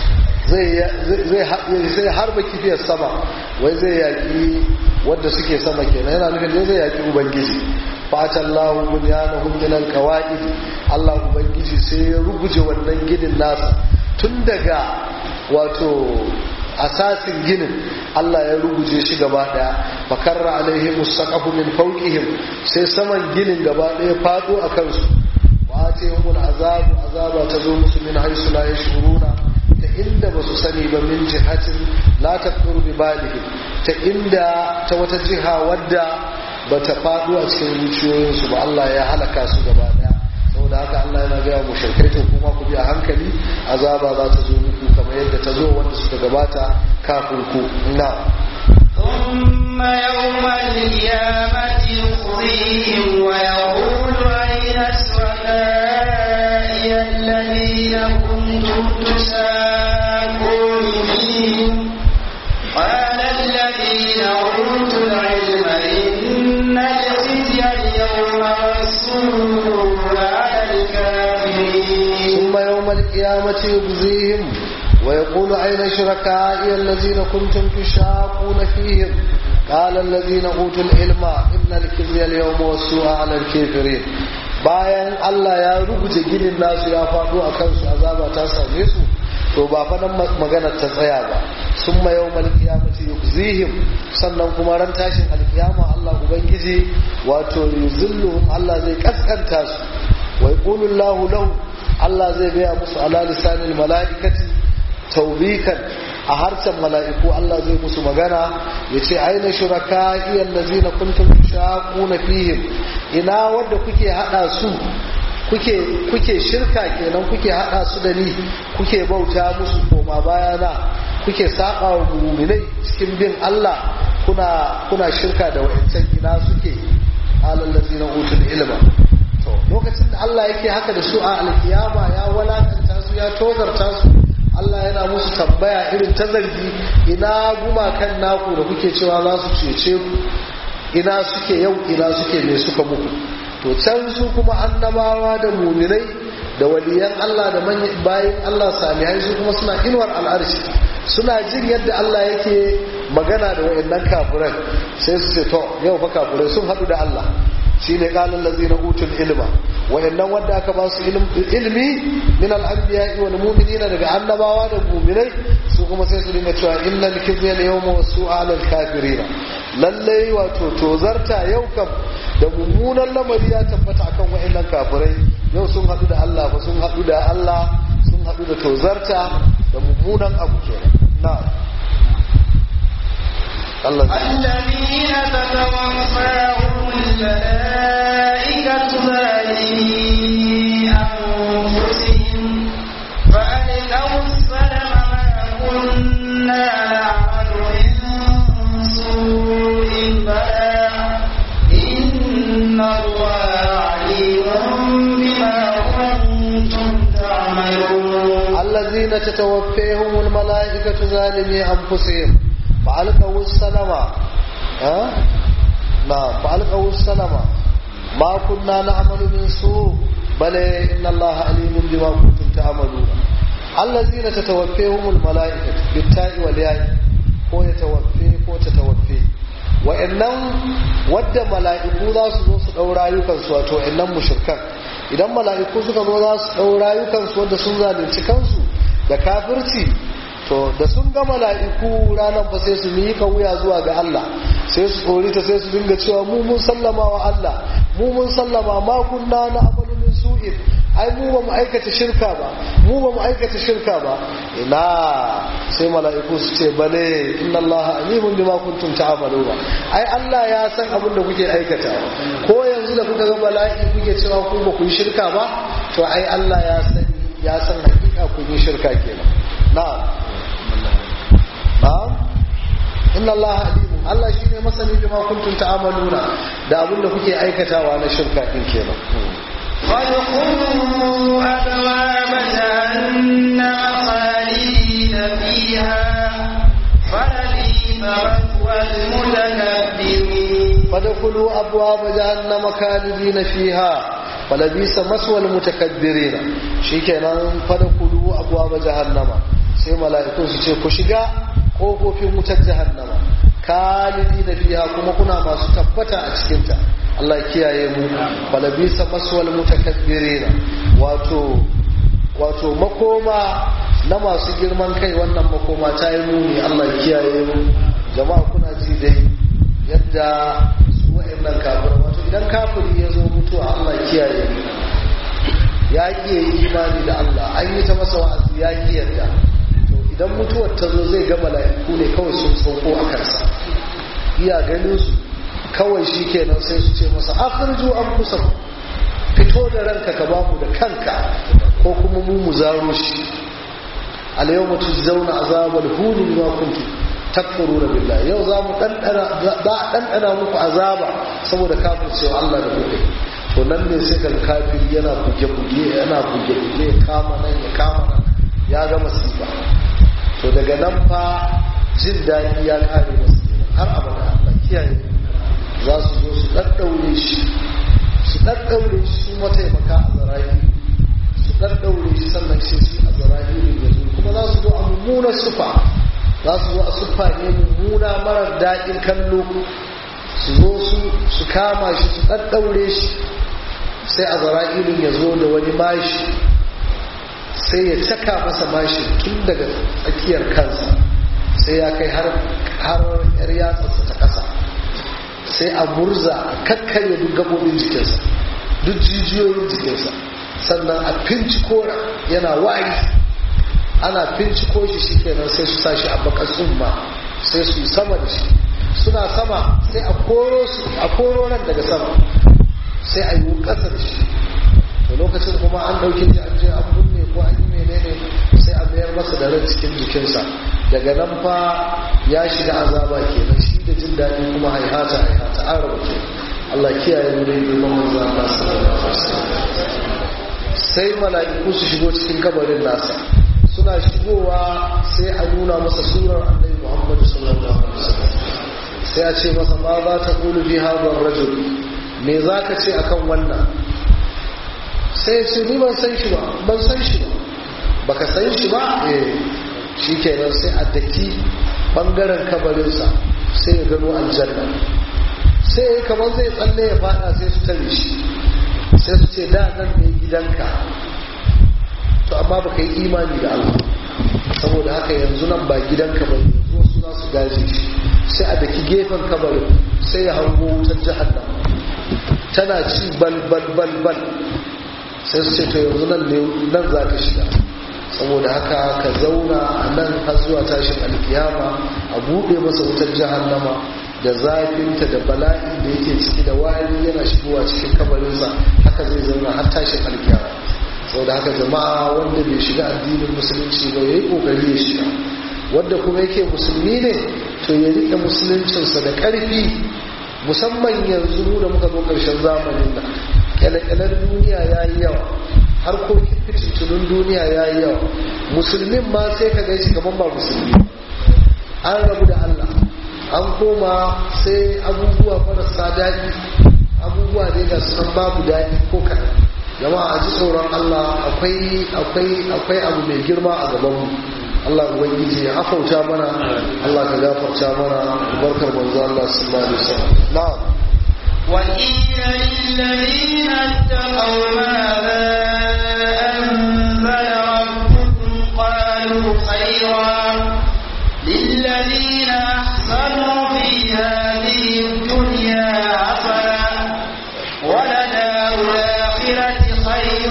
Speaker 2: zai harba kifiyar sama wai zai yaki wadda suke sama kenan yana nufin dai zai yaki ubangiji fatan lahu bunyanahum min alqawaid Allah ubangiji sai ya ruguje wannan ginin nasa tun daga wato asasin ginin Allah ya ruguje shi gaba daya bakarra alaihim musaqafu min fawqihim sai saman ginin gaba daya fado a kansu wa atihumul azabu azaba tazo musu min haisu la yashuruna ta inda basu sani ba min jihatin la taqdur bi balihim ta inda ta wata jiha wadda bata fado a cikin zuciyoyinsu ba Allah ya halaka su gaba daya saboda haka Allah yana gaya mu shirkai to kuma ku bi a hankali azaba za ta zo muku kamar yadda ta zo wanda suka gabata kafin ku na
Speaker 1: ثم يوم القيامة يخزيهم ويقول أين شركائي الذين كنتم تشاكون فيهم قال الذين أوتوا العلم إن الخزي اليوم والسوء على الكافرين
Speaker 2: ثم يوم القيامة يجزيهم ويقول أين شركائي الذين كنتم تشاقون فيهم قال الذين أوتوا العلم إن الخزي اليوم والسوء على الكافرين bayan Allah ya rubuta ginin nasu ya faɗo a kansu azaba ta same su to ba faɗan maganar ta tsaya ba sun ma yau malkiyamati yukzihim sannan kuma ran tashin alkiyama Allah ubangiji wato yuzilluhum Allah zai kaskanta su wa yaqulu Allahu lahu Allah zai gaya musu ala lisanil mala'ikati taubikan a harshen mala'iku Allah zai musu magana ya ce aina shuraka iyan lazina kuntum shaquna fihim ina wanda kuke hada su kuke kuke shirka kenan kuke hada su da ni kuke bauta musu koma bayana kuke saba wa mu'minai cikin bin Allah kuna kuna shirka da wa'ancan ina suke alal lazina utul ilma to lokacin da Allah yake haka da su a alkiyama ya walakanta su ya tozarta su Allah yana musu tambaya irin ta zargi ina gumakan naku da kuke cewa za su cece ku ina suke yau ina suke me suka muku to can su kuma annabawa da muminai da waliyan Allah da bayan Allah salihai su kuma suna inuwar al'arshi suna jin yadda Allah yake magana da wayannan kafiran sai su ce to yau fa kafirai sun haɗu da Allah shine qalan lazina utul ilma wayannan wanda aka ba su ilmi min al-anbiya wal mu'minina daga annabawa da mu'minai su kuma sai su dinga cewa innal kizya al-yawma wasu'a al-kafirin lalle wato tozarta yau kam da mummunan lamari ya tabbata akan wayannan kafirai yau sun hadu da Allah fa sun hadu da Allah sun hadu da tozarta da mummunan abu kenan na'am
Speaker 1: الذين تتوفاهم الملائكة ظالمي أنفسهم فألقوا السلم ما كنا نعمل من سوء بلى إن الله
Speaker 2: allazina tatawaffahumul malaikatu zalimi anfusihim fa alqawu salama ha na fa alqawu salama ma kunna na'malu min su bale inna allaha alimun bima kuntum ta'maluna allazina tatawaffahumul malaikatu bitta'i wal ya'i ko yatawaffe ko tatawaffe wa'annan wadda mala'iku za su zo su ɗau rayukansu wato wa'annan mushrikan idan mala'iku suka zo za su ɗau rayukansu wadda sun zalunci kansu da kafirci to da sun ga mala'iku ranar fa sai su miƙa wuya zuwa ga Allah sai su tsori ta sai su dinga cewa mu mun sallama wa Allah mu mun sallama ma kunna na amalu min su'in ai mu ba mu aikata shirka ba mu ba mu aikata shirka ba ina sai mala'iku su ce bale inna allaha alimun bima kuntum ta'maluna ai Allah ya san abin da kuke aikata ko yanzu da kuka ga bala'i kuke cewa ku ba ku yi shirka ba to ai Allah ya san ya san hakika kun yi shirka kenan na'am na'am inna allaha alimun Allah shine masani bima kuntum ta'maluna da abin da kuke aikatawa na shirka din kenan
Speaker 1: وادخلوا أبواب جهنم خالدين فيها فلبئس مثوى المتكبرين
Speaker 2: فادخلوا أبواب جهنم خالدين فيها فلبئس مثوى المتكبرين شيكنا فادخلوا أبواب جهنم sai mala'iku su ce ku shiga ƙofofin wutar jahannama kalidi na fiya kuma kuna masu tabbata a cikinta Allah kiyaye mu falabisa maswal mutakabbirina wato wato makoma na masu girman kai wannan makoma ta yi muni Allah kiyaye mu jama'a kuna ji dai yadda su wa'annan kafir wato idan kafiri ya zo mutuwa Allah kiyaye mu ya ki yi imani da Allah an yi ta masa wa'azi ya ki yarda to idan mutuwar ta zo zai ga mala'iku ne kawai sun sauko a kansa iya ganin su kawai shi kenan sai su ce masa akhirju an kusa fito da ranka ka bamu da kanka ko kuma mu mu zaro shi al yawma tujzauna azabal huni bima kuntum takfuruna billahi yau za mu dandana za a dandana muku azaba saboda kafin cewa Allah da kuke to nan ne sai kan kafiri yana buge buge yana buge buge ya kama nan ya kama nan ya ga masifa to daga nan fa jin daɗi ya kare masa har abada Allah kiyaye za su zo su ɗaɗɗaure shi su ɗaɗɗaure shi su mataimaka a zarahi su ɗaɗɗaure shi sannan shi su a zarahi ne ya zo kuma za su zo a mummunar sufa za su zo a sufa ne mummuna marar daɗin kallo su zo su su kama shi su ɗaɗɗaure shi sai a zara'ilin ya zo da wani mashi sai ya caka masa mashi tun daga tsakiyar kansa sai ya kai har yar yatsarsa ta ƙasa sai a murza a kakkarya duk gabobin jikinsa duk jijiyoyin jikinsa sannan a finciko yana wari ana finciko shi shi kenan sai su sashi a bakar tsumma sai su yi sama da shi suna sama sai a koro su a koro nan daga sama sai a yi ƙasa da shi da lokacin kuma an ɗauki ji an je an binne ko an yi menene sai a mayar masa da ran cikin jikinsa daga nan fa ya shiga azaba kenan shi da jin daɗi kuma haihata haihata an rabu ke Allah kiyaye mu dai girman manzo Allah sallallahu alaihi wasallam sai mala'iku su shigo cikin kabarin nasa suna shigowa sai a nuna masa surar annabi Muhammad sallallahu alaihi wasallam sai a ce masa ma za ta kulu fi hadha rajul me zaka ce akan wannan sai ce ni ban san shi ba ban san shi ba baka san shi ba eh shikenan sai a daki bangaren kabarinsa sai ya gano aljanna sai ya kamar zai tsalle ya fada sai su tare shi sai su ce da nan ne gidanka to amma baka yi imani da Allah saboda haka yanzu nan ba gidanka ba yanzu wasu za su gaje shi sai a daki gefen kabarin sai ya hango wutar jahannam tana ci bal bal bal bal sai su ce to yanzu nan ne nan za ka shiga saboda haka ka zauna a nan har zuwa tashin alkiyama a buɗe masa wutar jahannama da zafinta da bala'in da yake ciki da wari yana shigowa cikin kabarinsa haka zai zauna har tashin alkiyama saboda haka jama'a wanda bai shiga addinin musulunci ba ya yi ƙoƙari ya shiga wanda kuma yake musulmi ne to ya riƙe musuluncinsa da ƙarfi musamman yanzu mu da muka zo ƙarshen zamanin nan kyale-kyalen duniya ya yi yawa harkokin fitintunin duniya ya yi yawa musulmin ma sai ka gaishe kamar ba musulmi an rabu da Allah an koma sai abubuwa marasa daɗi abubuwa ne ga sunan babu daɗi ko kaɗan jama'a a ji tsoron Allah akwai akwai akwai abu mai girma a gabanmu Allah ubangiji ya afauta mana Allah ka gafarta mana barkar manzo Allah sallallahu alaihi wasallam na'am
Speaker 1: وقيل للذين اتقوا ماذا أنزل ربكم قالوا خيرا للذين أحسنوا في هذه الدنيا حسنة ولدار الآخرة خير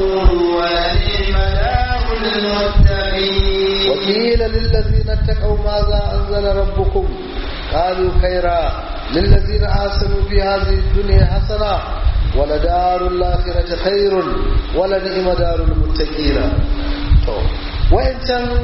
Speaker 1: ولنعم دار المتقين
Speaker 2: وقيل للذين اتقوا ماذا أنزل ربكم قالوا خيرا للذين آسنوا في هذه الدنيا حسنة ولدار الآخرة خير ولنعم دار المتقين وإن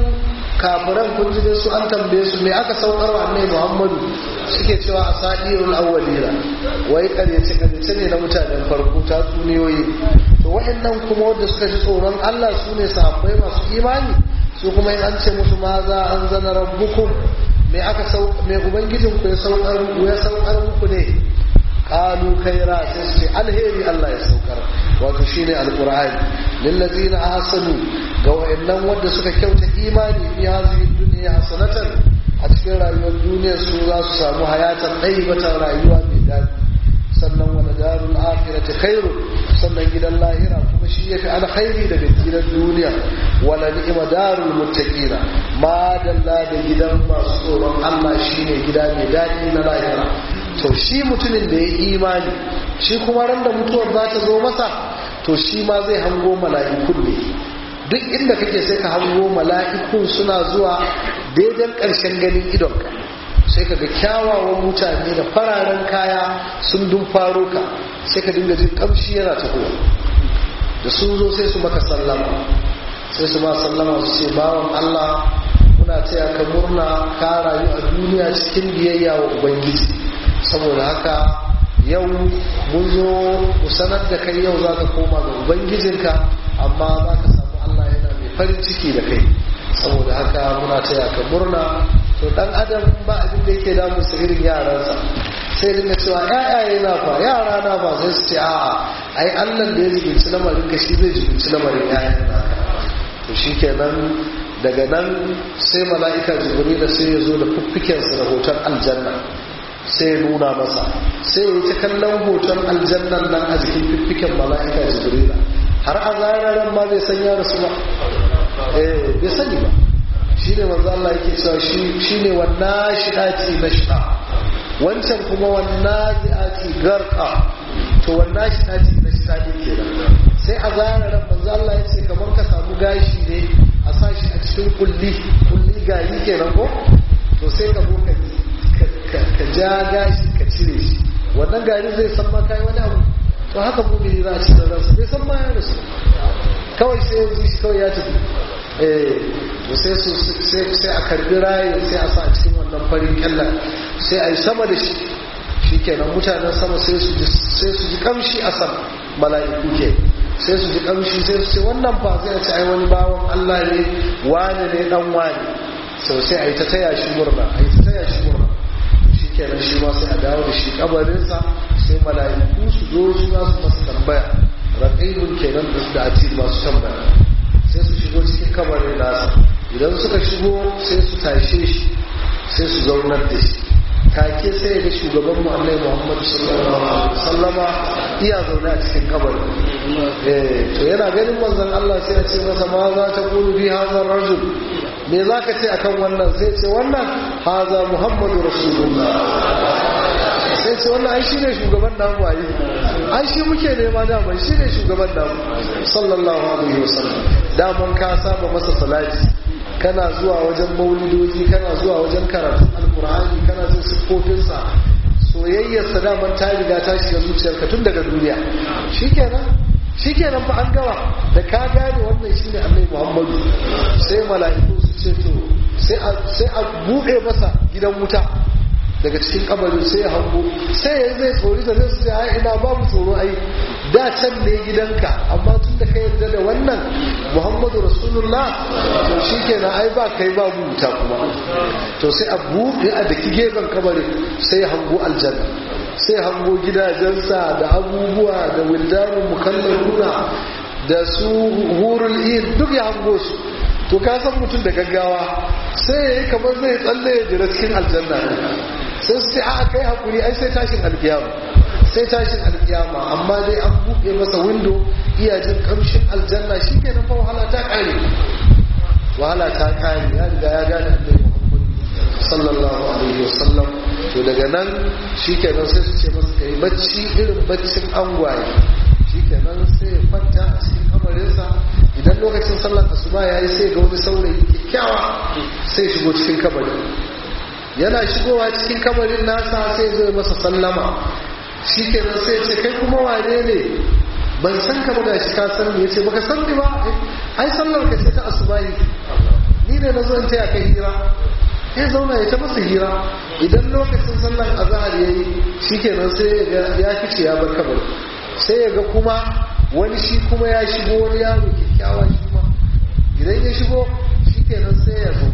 Speaker 2: kafiran kun ji su an tambaye su me aka saukar wa annabi Muhammadu suke cewa asadirul awwalina wai karyace karyace ne na mutanen farko ta tsuniyoyi to waɗannan kuma wanda suka ji tsoron Allah su ne sahabbai masu imani su kuma in an ce musu ma za an zana rabbukum me aka sau me ubangijin ku ya saukar ya saukar muku ne qalu khaira sai su ce alheri Allah ya saukar wato shine alqur'ani lillazina ahsanu ga wayannan wanda suka kyauta imani fi hazihi dunya hasanatan a cikin rayuwar duniya su za su samu hayatan ɗaibatan rayuwa mai daɗi sannan wani darul akhirati khairu sannan gidan lahira kuma shi yafi alkhairi daga gidan duniya wala ni'ma darul muttaqina ma dalla da gidan masu tsoron Allah shine gida mai daɗi na lahira to shi mutumin da ya imani shi kuma ran da mutuwar za ta zo masa to shi ma zai hango mala'ikun ne duk inda kake sai ka hango mala'ikun suna zuwa daidai ƙarshen ganin idonka sai ka ga kyawawan mutane da fararen kaya sun dun faro ka sai ka dinga jin kamshi yana tahowa da sun zo sai su maka sallama sai su ma sallama su ce bawan Allah muna taya ka murna ka rayu a duniya cikin biyayya wa ubangiji saboda haka yau mun zo mu sanar da kai yau za ka koma ga ubangijinka amma za ka samu Allah yana mai farin ciki da kai saboda haka muna taya ka murna to dan adam ba abin da yake damu sa irin yaransa sai dinga cewa ƴaƴaye na fa yara na ba sai su ce a'a ai Allah da ya jibinci lamarin ka shi zai jibinci lamarin ƴaƴan naka to shikenan daga nan sai mala'ika jibril sai ya zo da fuffikensa da hoton aljanna sai ya nuna masa sai ya yi ta kallon hoton aljannan nan a jikin fiffiken mala'ika jibril har a zararan ma bai san ya rasu ba eh bai sani ba shi ne manzo Allah yake cewa shi ne wannan shidati nashta wancan kuma wannan zi'ati garqa to wannan shidati nashta ne kenan sai a zararan manzo Allah ya ce kamar ka samu gashi ne a sashi a cikin kulli kulli gari kenan ko to sai ka zo ka ka ja gashi ka cire shi wannan gari zai san ma kai wani abu to haka mumini za a ci da ransa bai san ma ya rasu kawai sai yanzu shi kawai ya tafi eh to sai su sai a karbi rayin sai a sa a cikin wannan farin kyallan sai a yi sama da shi shikenan mutanen sama sai su ji sai su ji kamshi a sama mala'iku ke sai su ji kamshi sai su ce wannan fa sai a ce ai wani bawan Allah ne wane ne dan wane sau sai a yi ta taya shi murna a yi ta taya shi murna shikenan shi ma sai a dawo da shi kabarinsa sai mala'iku su zo su za su masa tambaya raƙaibun kenan da ati masu tambaya sai su shigo cikin kabarin nasa idan suka shigo sai su tashe shi sai su zaunar da shi take sai ga shugaban mu Allah Muhammad sallallahu alaihi wasallama iya zaune a cikin kabarin eh to yana ganin manzon Allah sai ya ce masa ma za ta kulu bi hadha rajul me zaka ce akan wannan sai ce wannan haza Muhammadu rasulullah sai ce wannan ai shine shugaban namu ayi ai shi muke nema dama shine shugaban namu sallallahu alaihi wasallam daman ka saba masa salati kana zuwa wajen maulidoji kana zuwa wajen karatun alkur'ani kana jin siffofinsa soyayyarsa daman ta riga ta shiga zuciyarka tun daga duniya shikenan shikenan fa an gawa da ka gane wannan shine annabi muhammadu sai mala'iku su ce to sai a buɗe masa gidan wuta daga cikin kabarin sai ya hango sai ya zai tsori da zai su ce ai ina babu tsoro ai da can ne gidanka amma tun da ka yarda da wannan muhammadu rasulullah to shi kenan ai ba kai ba wuta kuma to sai a buɗe a daki gefen kabarin sai hango aljanna sai hango gidajensa da abubuwa da wildanun mukallaruna da su hurul in duk ya hango su to ka san mutum da gaggawa sai ya yi kamar zai tsalle ya jira cikin aljanna sai su ce a kai hakuri ai sai tashin alkiyama sai tashin alkiyama amma dai an buɗe masa windo iya jin kamshin aljanna shi ke fa wahala ta ƙare wahala ta ƙare ya riga ya gane annabi muhammad sallallahu alaihi wasallam to daga nan shi kenan sai su ce masa kai bacci irin baccin angwaye shi kenan sai ya kwanta a cikin kamarinsa idan lokacin sallar asuba ya yi sai ga wani saurayi kyakkyawa sai shigo cikin kamarin yana shigowa cikin kamarin nasa sai zai masa sallama shi kenan sai ce kai kuma wane ne ban san ka ba shi ka san ni yace baka san ni ba ai sallar ka ce ta asubahi ni ne na zo in taya kai hira ya zauna ya ta masa hira idan lokacin sallar azhar yayi shikenan sai ya fice ya bar kabarin sai ya ga kuma wani shi kuma ya shigo wani yaro kyakkyawa shi kuma idan ya shigo shi kenan sai ya zo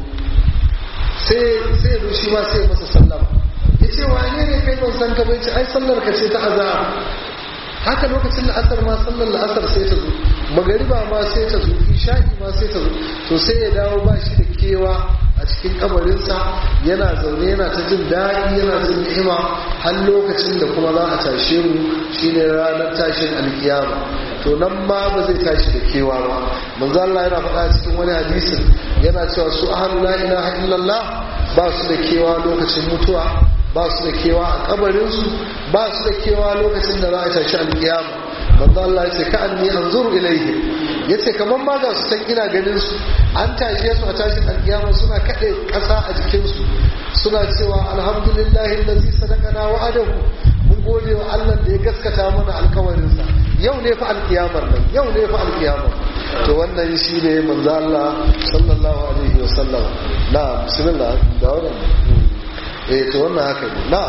Speaker 2: sai ya zo shi ma sai ya masa sallama ya ce wane ne kai ban san ka bai ce ai sallar ka ce ta azhar haka lokacin la'asar ma sallar la'asar sai ta zo magariba ma sai ta zo isha'i ma sai ta zo to sai ya dawo ba shi da kewa a cikin kabarinsa yana zaune yana ta jin daɗi yana jin ni'ima har lokacin da kuma za a tashe mu shine ranar tashin alkiyama to nan ma ba zai tashi da kewa ba manzo Allah yana faɗa cikin wani hadisin yana cewa su ahlu la ilaha illallah ba su da kewa lokacin mutuwa ba su da kewa a kabarinsu ba su da kewa lokacin da za a tashi alkiyama manzo Allah ya ce ka anni anzuru ilayhi yace kaman ma ga su san ina ganin su an tashe su a tashin alkiyama suna kade kasa a jikin su suna cewa alhamdulillahi allazi sadaqana wa'adahu mun gode wa Allah da ya gaskata mana alkawarin sa yau ne fa alkiyamar nan yau ne fa alkiyamar to wannan shine manzo Allah sallallahu alaihi wasallam na bismillah da wannan eh to wannan haka ne na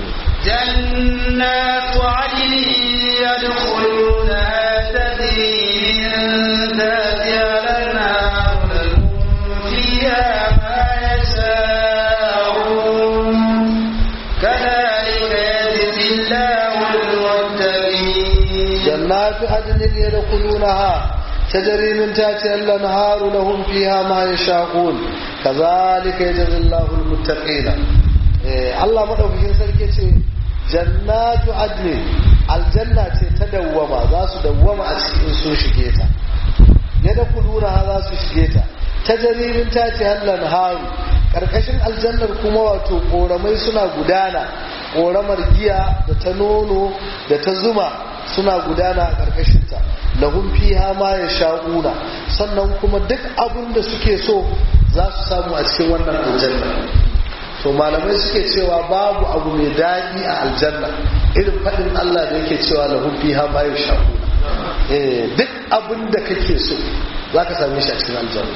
Speaker 1: جنات عدن يدخلونها تجري من تحتها الانهار لهم فيها ما يشاءون كذلك يجزي الله المتقين
Speaker 2: جنات عدن يدخلونها تجري من تحتها الانهار لهم فيها ما يشاءون كذلك يجزي الله المتقين Allah maɗaukakin sarki ce jannatu adni aljanna ce ta dawwama za su dawwama a cikin sun shige ta ya da kulura za su shige ta ta jaririn ta ce hallan haru ƙarƙashin aljannar kuma wato ƙoramai suna gudana ƙoramar giya da ta nono da ta zuma suna gudana a ƙarƙashinta lahum fiha ma ya sha'una sannan kuma duk abin da suke so za su samu a cikin wannan aljanna to malamai suke cewa babu abu mai daɗi a aljanna irin faɗin Allah da yake cewa lahum fiha ma yashaquna eh duk abin da kake so zaka same shi a cikin aljanna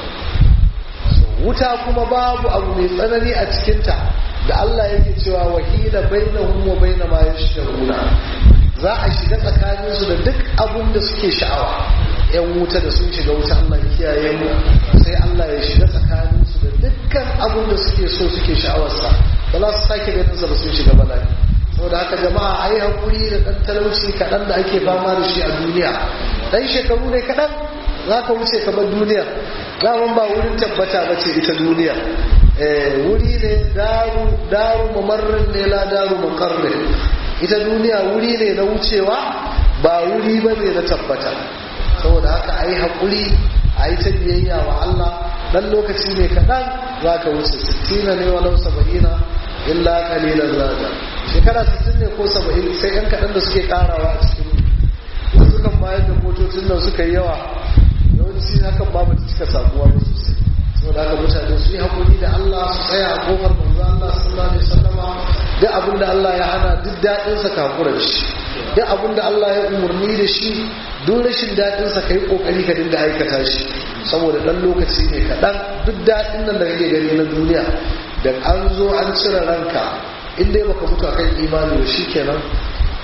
Speaker 2: wuta kuma babu abu mai tsanani a cikin ta da Allah yake cewa wahila bainahum wa baina ma yashaquna za a shiga tsakanin su da duk abin da suke sha'awa yan wuta da sun shiga wuta Allah ya kiyaye mu sai Allah ya shiga tsakanin su da dukkan abin da suke so suke sha'awarsa ba za su sake ganin sa ba sun shiga bala'i saboda haka jama'a ai hakuri da dan talauci kaɗan da ake fama da shi a duniya dan shekaru ne kaɗan za ka wuce ka bar duniya daman ba wurin tabbata ba ce ita duniya wuri ne daru daru mamarrin ne la daru makarrin ita duniya wuri ne na wucewa ba wuri ba ne na tabbata saboda haka a yi haƙuri a yi ta biyayya wa Allah dan lokaci ne kaɗan za ka wuce sittina ne walau saba'ina illa kalilan zaga shekara sittin ne ko saba'in sai yan kaɗan da suke ƙarawa a cikin wasu kan bayar da motocin nan suka yi yawa yawanci hakan ba ta cika samuwa ba sosai saboda haka mutane su yi haƙuri da Allah su tsaya a kofar manzo Allah sallallahu alaihi wasallama duk abin da Allah ya hana duk daɗinsa ka hakura da shi duk abin da Allah ya umarni da shi duk rashin daɗinsa ka yi ƙoƙari ka dinga aikata shi saboda ɗan lokaci ne kaɗan duk daɗin nan da kake gani na duniya da an zo an cire ranka in dai baka mutu akan imani ba kenan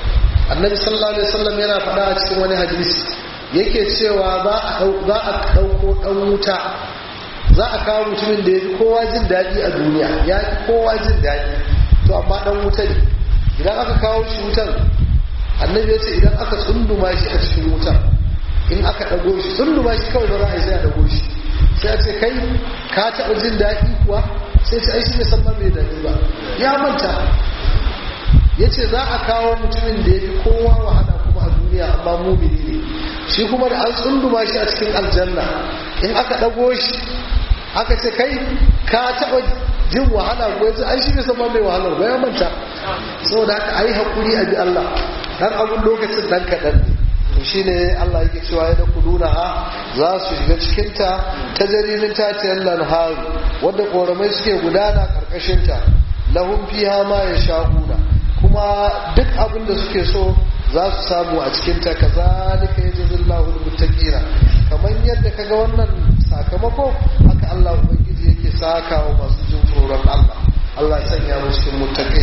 Speaker 2: annabi sallallahu alaihi wasallam yana faɗa a cikin wani hadisi yake cewa za a za a dauko dan wuta za a kawo mutumin da ya fi kowa jin daɗi a duniya ya fi kowa jin daɗi to amma dan wuta ne idan aka kawo shi wutan annabi ya ce idan aka tsunduma shi a cikin wutan in aka ɗago shi tsunduma shi kawai ba za a yi sai a ɗago shi sai a ce kai ka taɓa jin daɗi kuwa sai ce ai shi bai san ma mai daɗi ba ya manta ya ce za a kawo mutumin da ya fi kowa wahala kuma a duniya amma mumini ne shi kuma da an tsunduma shi a cikin aljanna in aka ɗago shi aka ce kai ka taɓa jin wahala ko yanzu ai shi bai san ma mai wahalar ba ya manta saboda haka a yi haƙuri a bi Allah dan abun lokacin dan kaɗan ne to shine Allah yake cewa ya kuluna ha za su shiga cikinta ta jaririn tatiyar lanharu wadda ƙoramai suke gudana ƙarƙashinta lahun fiha ma ya sha'una kuma duk abin da suke so za su samu a cikinta ka zalika ya jazin lahul muttaqina kamar yadda kaga wannan sakamako haka Allah ubangiji yake saka wa masu jin tsoron Allah Allah ya sanya mu cikin muttaqin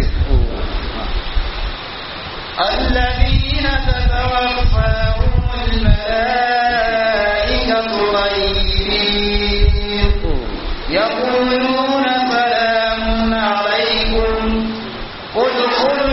Speaker 1: الذين تتوفاهم الملائكة طيبين يقولون سلام عليكم ادخلوا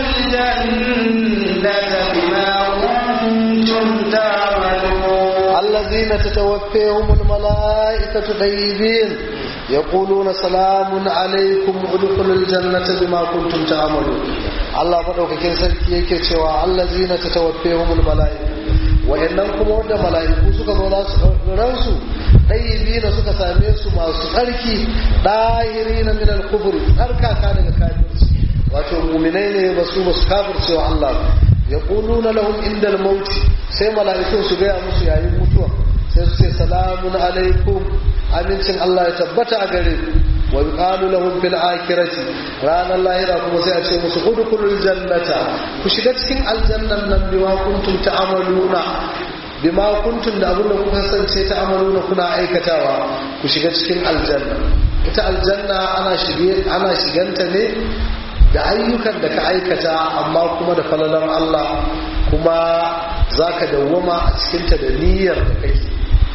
Speaker 1: الجنة بما كنتم تعملون
Speaker 2: الذين تتوفيهم الملائكة طيبين يقولون سلام عليكم ادخلوا الجنة بما كنتم تعملون Allah madaukakin sarki yake cewa allazina tatawaffahumul malaika wayannan kuma wanda malaiku suka zo za su ransu dayyibina suka same su masu tsarki dahirina min al-kufri tsarkaka daga kafirci wato mu'minai ne ba su ba su kafirce wa Allah yaquluna lahum indal maut sai malaikun su ga musu yayin mutuwa sai su ce salamun alaikum amincin Allah ya tabbata a gare ku wa yuqalu lahum fil akhirati ranar lahira kuma sai a ce musu udkhulul jannata ku shiga cikin aljannan nan bima kuntum ta'maluna bima kuntum da abin da kuka kasance ta'maluna kuna aikatawa ku shiga cikin aljanna ita aljanna ana shige ana shiganta ne da ayyukan da ka aikata amma kuma da falalar Allah kuma zaka dawwama a cikinta da niyyar da kake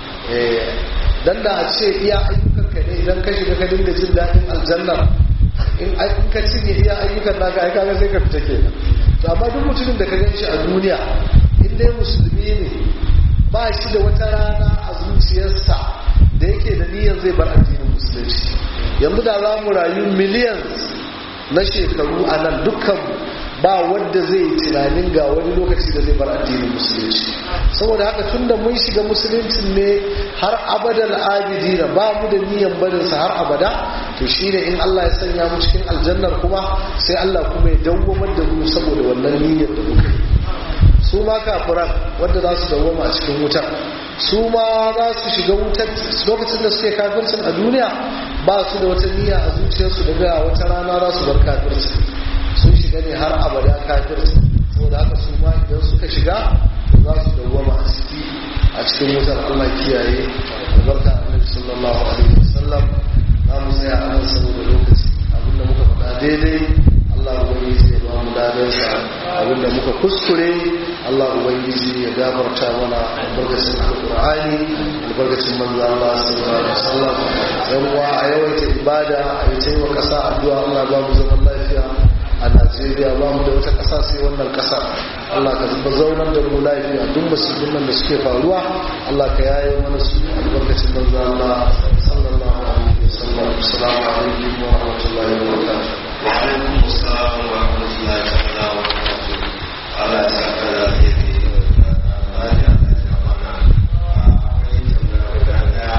Speaker 2: dan da a ce iya ayyukan ka ne idan ka shiga ka dinga jin daɗin aljanna in ka cinye iya ayyukan naka ai kaga sai ka fita kenan to amma duk mutumin da ka gan shi a duniya in dai musulmi ne ba shi da wata rana a zuciyarsa da yake da niyyar zai bar addinin musulunci yanzu da za mu rayu miliyan na shekaru a nan dukkan ba wanda zai yi tunanin ga wani lokaci da zai bar addinin musulunci saboda haka tunda mun shiga musuluncin ne har abadal abidina ba mu da niyan barinsa har abada to shine in Allah ya sanya mu cikin aljannar kuma sai Allah kuma ya dawwamar da mu saboda wannan niyyar da muka yi su ma kafiran wanda za su dawwama a cikin wutar su ma za su shiga wutar lokacin da suke kafircin a duniya ba su da wata niyya a zuciyarsu daga wata rana za su bar kafircin sun shiga ne har abada kafirci saboda haka su ma idan suka shiga za su dawwama a ciki a cikin wutar Allah kiyaye albarka annabi sallallahu alaihi wasallam za mu tsaya a nan saboda lokaci abinda muka faɗa daidai Allah ubangiji ya ba mu dadansa abinda muka kuskure Allah ubangiji ya gafarta mana albarkacin alqur'ani albarkacin manzo Allah sallallahu alaihi wasallam yan uwa a yawaita ibada a yi taimaka kasa addu'a Allah ba mu zaman lafiya a najeriya ba mu da wata ƙasa sai wannan ƙasa allah ka zuba zaunar da mu lafiya duk musulmin nan da suke faruwa allah ka yaye mana su albarkacin manzo allah sallallahu alaihi wasallam assalamu alaikum wa rahmatullahi wa barakatuh
Speaker 1: wa alaikum assalam wa rahmatullahi ta'ala wa barakatuh Allah ya saka da alheri Allah ya saka mana akwai tambaya guda daya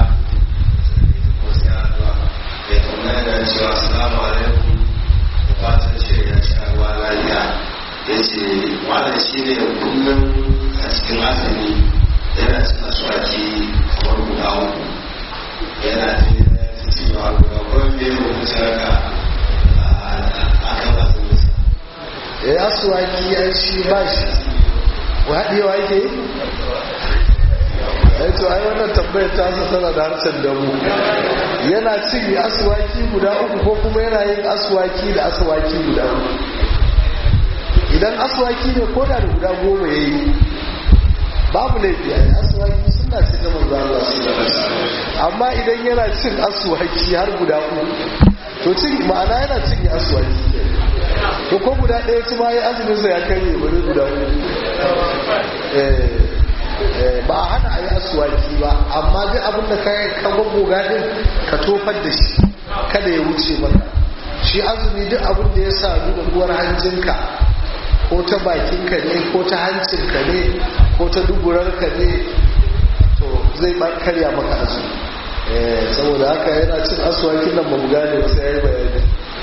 Speaker 1: ko sai addu'a ya tambaya da cewa assalamu alaikum da fatan ce ya ci ruwa lafiya ya ce wannan shi ne kullum a cikin azumi yana cin aswaki kamar guda uku yana jin cewa guda kuma bai rubuta haka a kan azuminsa
Speaker 2: ya asuwaki ya shi ba shi wa haɗewa yake yi ai to ai wannan tambayar ta sa tana da harshen damu yana cin aswaki guda uku ko kuma yana yin aswaki da aswaki guda uku idan aswaki ne ko da guda goma ya yi babu laifi a yi aswaki suna cin da manzo Allah su amma idan yana cin aswaki har guda uku to cin ma'ana yana cin aswaki to ko guda ɗaya ci ma ya azumin sa ya karye bari guda uku ba a hana a yi aswaki ba amma duk abin da ka ka goga din ka tofar da shi kada ya wuce maka shi azumi duk abin da ya sadu da uwar hanjinka ko ta bakinka ne ko ta hancinka ne ko ta duburarka ne to zai karya maka azumi saboda haka yana cin aswakin nan ba mu gane ba sai ya yi bayani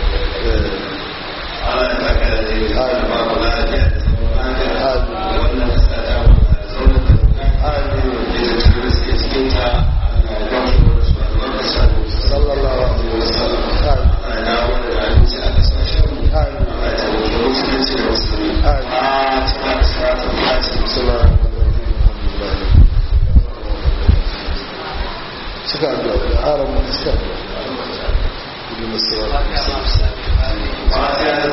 Speaker 1: Allah ya saka da ne ya ba mu lafiya da zaman lafiya wannan kasa ta mu da zauna da
Speaker 2: amin
Speaker 1: da da suke cikin ta Allah ya ba mu da su albarka
Speaker 2: sallallahu alaihi wasallam amin
Speaker 1: Allah ya dawo da abinci a kasashen mu
Speaker 2: amin
Speaker 1: Allah ya tabbata musulunci da musulmi
Speaker 2: Amin.
Speaker 1: a cikin siratul fatiha
Speaker 2: sallallahu alaihi wasallam suka addu'a da aran mu suka addu'a Ibn Siraj.
Speaker 1: fatiha